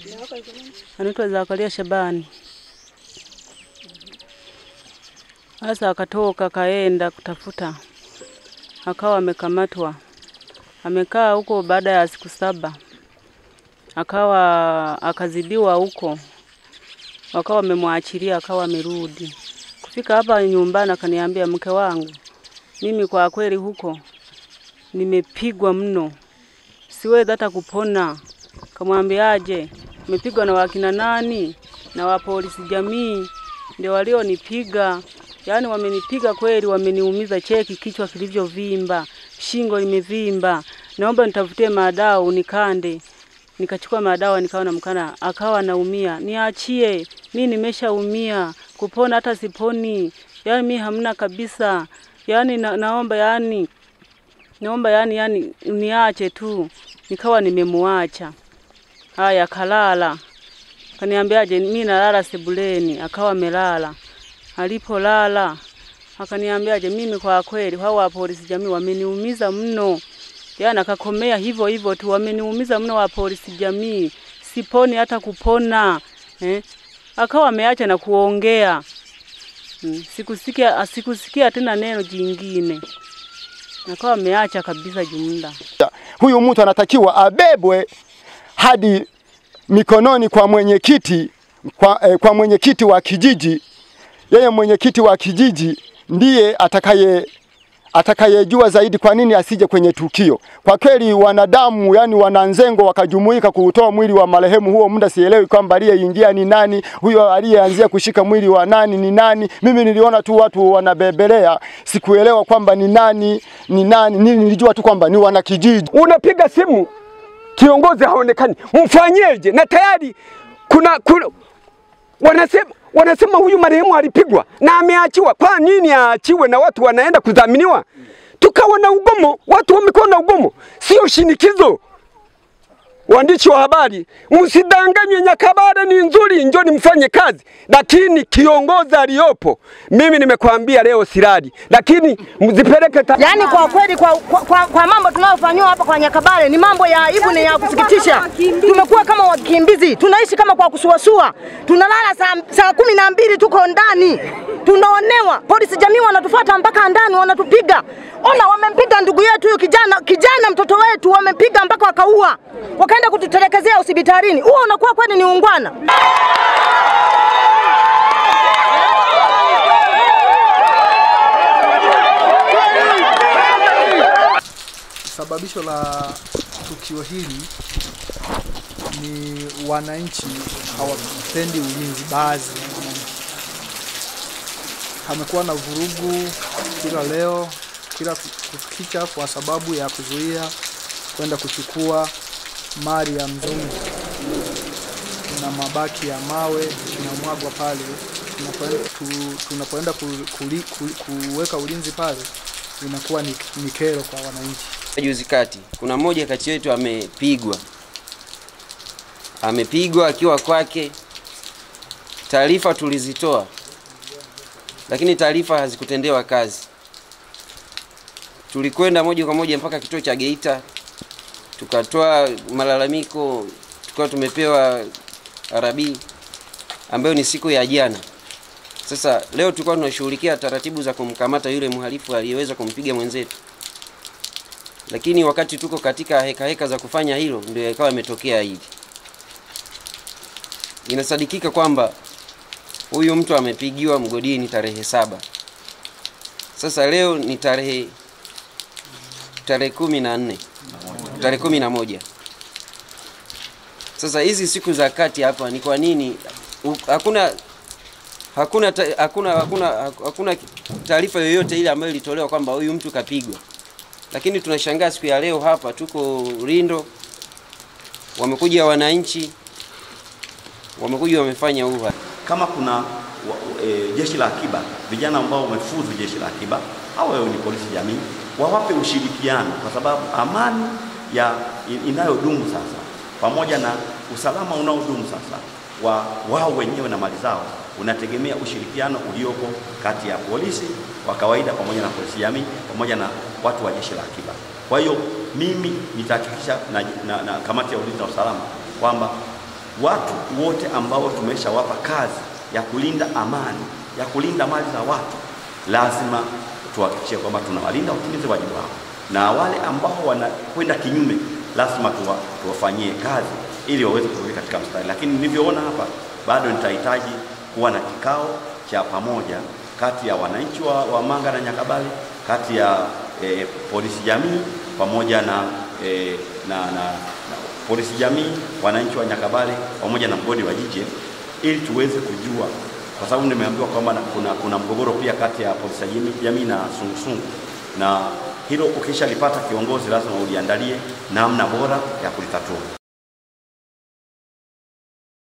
anaitwa Zakaria Shabani. Sasa akatoka kaenda kutafuta, akawa amekamatwa, amekaa huko. Baada ya siku saba akawa akazidiwa huko, wakawa wamemwachilia, akawa amerudi. Kufika hapa nyumbani, akaniambia mke wangu, mimi kwa kweli huko nimepigwa mno, siwezi hata kupona. Kamwambiaje, umepigwa na wakina nani? Na wa polisi jamii ndio walionipiga. Yaani wamenipiga kweli, wameniumiza, cheki kichwa kilivyovimba, shingo limevimba, naomba nitafutie madawa unikande. Nikachukua madawa nikawa namkana, akawa naumia, niachie, mi nimeshaumia, kupona hata siponi, yaani mi hamna kabisa, yaani na, naomba yani naomba yani yani niache tu. Nikawa nimemuacha. Haya, kalala. Kaniambiaje, mimi nalala sebuleni. Akawa amelala. Alipolala akaniambiaje, mimi kwa kweli hao wa polisi jamii wameniumiza mno. Yaani akakomea hivyo hivyo tu, wameniumiza mno wa polisi jamii, siponi hata kupona eh. Akawa ameacha na kuongea mm. Sikusikia, sikusikia tena neno jingine, akawa ameacha kabisa jumla. Huyu mtu anatakiwa abebwe hadi mikononi kwa mwenyekiti kwa, eh, kwa mwenyekiti wa kijiji. Yeye mwenyekiti wa kijiji ndiye atakaye atakayejua zaidi kwa nini asije kwenye tukio. Kwa kweli wanadamu, yani wananzengo wakajumuika kuutoa mwili wa marehemu huo muda, sielewi kwamba aliyeingia ni nani, huyo aliyeanzia kushika mwili wa nani ni nani. Mimi niliona tu watu wanabebelea, sikuelewa kwamba ni nani ni nani. Nini nilijua tu kwamba ni wanakijiji. Unapiga simu kiongozi haonekani, mfanyeje? Na tayari kuna, kuna wanasema wanasema huyu marehemu alipigwa na ameachiwa. Kwa nini aachiwe na watu wanaenda kudhaminiwa? Tukawa na ugomo, watu wamekuwa na ugomo, sio shinikizo. Waandishi wa habari, msidanganywe. Nyakabara ni nzuri, njoni mfanye kazi, lakini kiongozi aliyopo, mimi nimekwambia leo siradi, lakini mzipeleke ta... Yaani kwa kweli kwa, kwa, kwa, kwa mambo tunayofanyiwa hapa kwa Nyakabale ni mambo ya aibu na ya kusikitisha. Tumekuwa kama wakimbizi, tunaishi kama kwa kusuasua, tunalala saa, saa kumi na mbili tuko ndani, tunaonewa. Polisi jamii wanatufuata mpaka ndani, wanatupiga. Ona, wamempiga ndugu yetu huyu kijana, kijana mtoto wetu wamempiga mpaka wakaua, wakaenda kututelekezea hospitalini. Huo unakuwa kweli ni ungwana? Sababisho la tukio hili ni wananchi hawapendi ulinzi. Baadhi ya wananchi hamekuwa na vurugu kila leo, kila kukicha, kwa sababu ya kuzuia kwenda kuchukua mali ya mzungu na mabaki ya mawe tunamwagwa pale tunapoenda tu- tunapoenda ku- kuli- ku- kuweka ulinzi pale, inakuwa ni, ni kero kwa wananchi. Juzi kati kuna mmoja kati yetu amepigwa, amepigwa akiwa kwake. Taarifa tulizitoa, lakini taarifa hazikutendewa kazi. Tulikwenda moja kwa moja mpaka kituo cha Geita, tukatoa malalamiko, tukawa tumepewa arabi ambayo ni siku ya jana. Sasa leo tulikuwa tunashughulikia taratibu za kumkamata yule mhalifu aliyeweza kumpiga mwenzetu lakini wakati tuko katika heka heka za kufanya hilo ndio ikawa imetokea hili. Inasadikika kwamba huyu mtu amepigiwa mgodini tarehe saba. Sasa leo ni tarehe tarehe kumi na nne tarehe kumi na moja. Sasa hizi siku za kati hapa ni kwa nini u- hakuna hakuna ta- hakuna hakuna hakuna taarifa yoyote ile ambayo ilitolewa kwamba huyu mtu kapigwa lakini tunashangaa siku ya leo hapa tuko Lindo, wamekuja wananchi, wamekuja wamefanya uha. kama kuna wa, e, jeshi la akiba, vijana ambao wamefuzu jeshi la akiba au wewe ni polisi jamii, wawape ushirikiano, kwa sababu amani ya in- inayodumu sasa pamoja na usalama unaodumu sasa wa wao wenyewe na mali zao unategemea ushirikiano uliopo kati ya polisi wa kawaida pamoja na polisi jamii pamoja na watu wa jeshi la akiba. Kwa hiyo mimi nitahakikisha na, na, na kamati ya ulinzi na usalama kwamba watu wote ambao tumeshawapa kazi ya kulinda amani, ya kulinda mali za watu, lazima tuhakikishe kwamba tunawalinda watimize wajibu wao, na wale ambao wanakwenda kinyume lazima tuwa, tuwafanyie kazi ili waweze kurudi katika mstari. Lakini nilivyoona hapa, bado nitahitaji kuwa na kikao cha pamoja kati ya wananchi wa, wa Manga na Nyakabale, kati ya eh, polisi jamii pamoja na, eh, na, na, na polisi jamii, wananchi wa Nyakabale pamoja na mgodi wa jiji ili tuweze kujua, kwa sababu nimeambiwa kwamba na- kuna, kuna mgogoro pia kati ya polisi jamii, jamii na sungusungu, na hilo ukishalipata kiongozi, lazima uliandalie namna bora ya kulitatua.